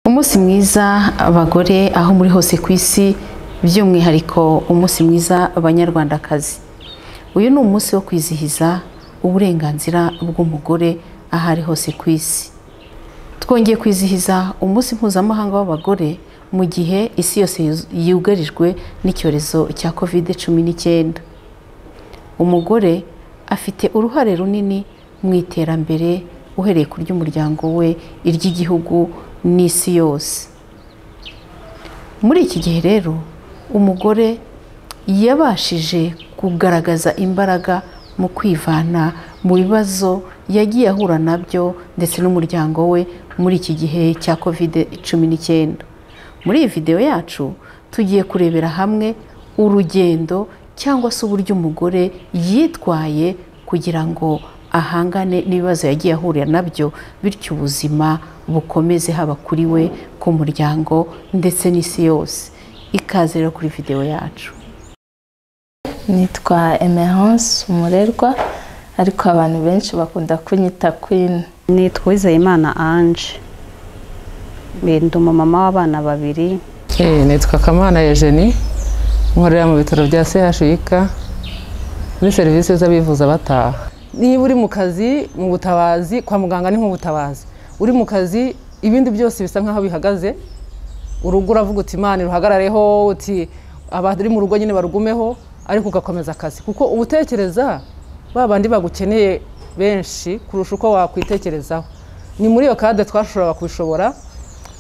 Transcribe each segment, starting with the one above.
umunsi mwiza abagore aho muri hose ku isi by'umwihariko umunsi mwiza abanyarwandakazi uyu ni umunsi wo kwizihiza uburenganzira bw'umugore aho ari hose ku isi twongeye kwizihiza umunsi mpuzamahanga w'abagore mu gihe isi yose yugarijwe n'icyorezo cya kovide cumi n'icyenda umugore afite uruhare runini mu iterambere uhereye ku ry'umuryango we iry'igihugu n'isi yose muri iki gihe rero umugore yabashije kugaragaza imbaraga mu kwivana mu bibazo yagiye ahura nabyo ndetse n'umuryango we muri iki gihe cya kovide cumi n'icyenda muri iyi videwo yacu tugiye kurebera hamwe urugendo cyangwa se uburyo umugore yitwaye kugira ngo ahangane n'ibibazo yagiye ahurira nabyo bityo ubuzima bukomeze haba kuri we ku muryango ndetse n'isi yose ikaze rero kuri videwo yacu nitwa emerance umurerwa ariko abantu benshi bakunda kunyita kwini nitwa uwizeyimana anje ndi umumama w'abana babiri nitwa kamana Eugenie nkorera mu bitaro bya chik muri serivisi z'abivuza bataha niba uri mu kazi mu butabazi kwa muganga ni nk'ubutabazi uri mu kazi ibindi byose bisa nk'aho bihagaze urugo uravuga uti imana ruhagarareho uti abari mu rugo nyine barugumeho ariko ugakomeza akazi kuko uba utekereza ba bandi bagukeneye benshi kurusha uko wakwitekerezaho ni muri iyo kade twashoboraga kubishobora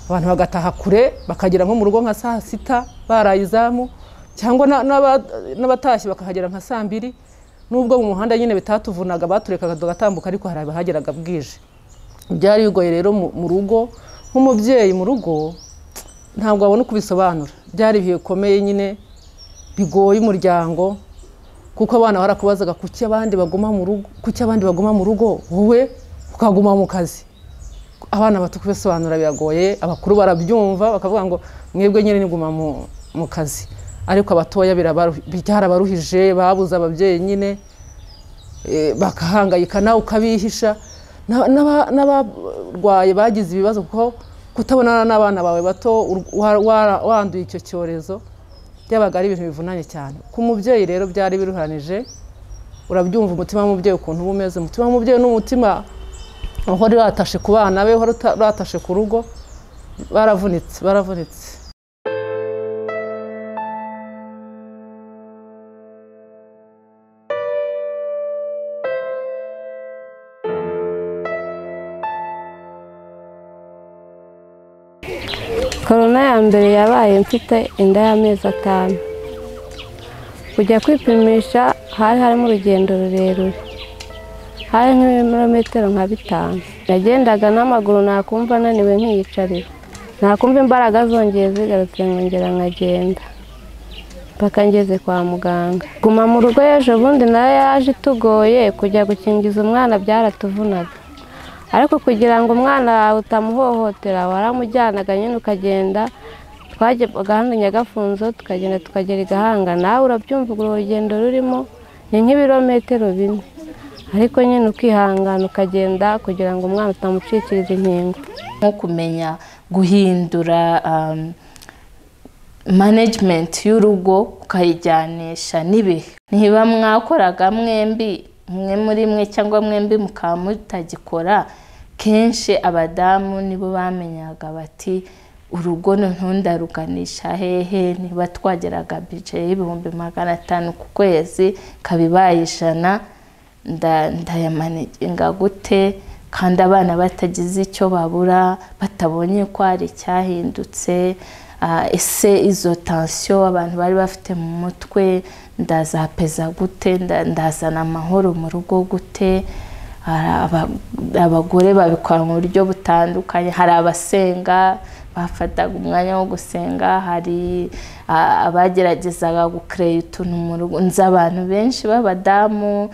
abantu bagataha kure bakagera nko mu rugo nka saa sita baraye izamu cyangwa n'abatashye bakahagera nka saa mbiri nubwo mu muhanda nyine bitatuvunaga baturekaga tugatambuka ariko hari abahageraga bwije byari bigoye rero mu rugo nk'umubyeyi mu rugo ntabwo wabona uko ubisobanura byari ibihe bikomeye nyine bigoye umuryango kuko abana barakubazaga kuki abandi baguma mu rugo kuki abandi baguma mu rugo wowe ukaguma mu kazi abana bato kubisobanura biragoye abakuru barabyumva bakavuga ngo mwebwe nyine niguma mu kazi ariko abatoya byarabaruhije babuze ababyeyi nyine bakahangayika nawe ukabihisha n'abarwaye bagize ibibazo kuko kutabonana n'abana bawe bato wanduye icyo cyorezo byabaga ari ibintu bivunanye cyane ku mubyeyi rero byari biruhanije urabyumva umutima w'umubyeyi ukuntu uba umeze umutima w'umubyeyi ni umutima uhora uratashe ku bana be uhora uratashe ku rugo baravunitse baravunitse korona ya mbere yabaye mfite inda y'amezi atanu kujya kwipimisha hari harimo urugendo rurerure hari nk'ibirometero nka bitanu nagendaga n'amaguru nakumva ananiwe nkiyicarira nakumva imbaraga zongeye zigarutse nkongera nkagenda mpaka ngeze kwa muganga guma mu rugo ejo bundi nayo yaje itugoye kujya gukingiza umwana byaratuvunaga ariko kugira ngo umwana wawe utamuhohotera waramujyanaga nyine ukagenda hano nyagafunzo tukagenda tukagera igahanga nawe urabyumva urugendo rurimo ni nk'ibirometero bine ariko nyine ukihangana ukagenda kugira ngo umwana utamucikiriza inkingo nko kumenya guhindura manajimenti y'urugo ukayijyanisha n'ibihe niba mwakoraga mwembi umwe muri mwe cyangwa mwembi mukaba mutagikora kenshi abadamu nibo bamenyaga bati urugo ntundaruganisha hehe niba twageraga bije y'ibihumbi magana atanu ku kwezi ikaba ibaye ijana ndayamaniga gute kandi abana batagize icyo babura batabonye ko hari icyahindutse ese izo tansiyo abantu bari bafite mu mutwe ndazapeza gute ndazana amahoro mu rugo gute abagore babikora mu buryo butandukanye hari abasenga bafataga umwanya wo gusenga hari abageragezaga gukereya utuntu mu rugo nzi abantu benshi b'abadamu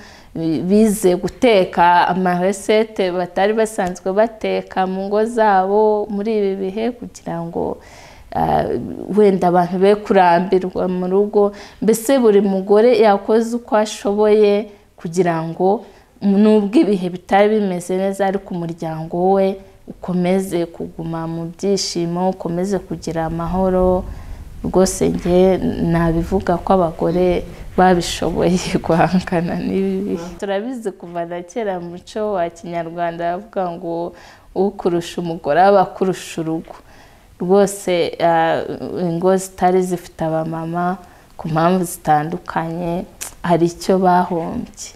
bize guteka amaresete batari basanzwe bateka mu ngo zabo muri ibi bihe kugira ngo wenda abantu be kurambirwa mu rugo mbese buri mugore yakoze uko ashoboye kugira ngo nubwo ibihe bitari bimeze neza ariko umuryango we ukomeze kuguma mu byishimo ukomeze kugira amahoro rwose njye nabivuga ko abagore babishoboye guhangana n'ibibi turabizi kuva na kera mu muco wa kinyarwanda bavuga ngo ukurusha umugore aba akurusha urugo rwose ah, ingo zitari zifite abamama ku mpamvu zitandukanye hari icyo bahombye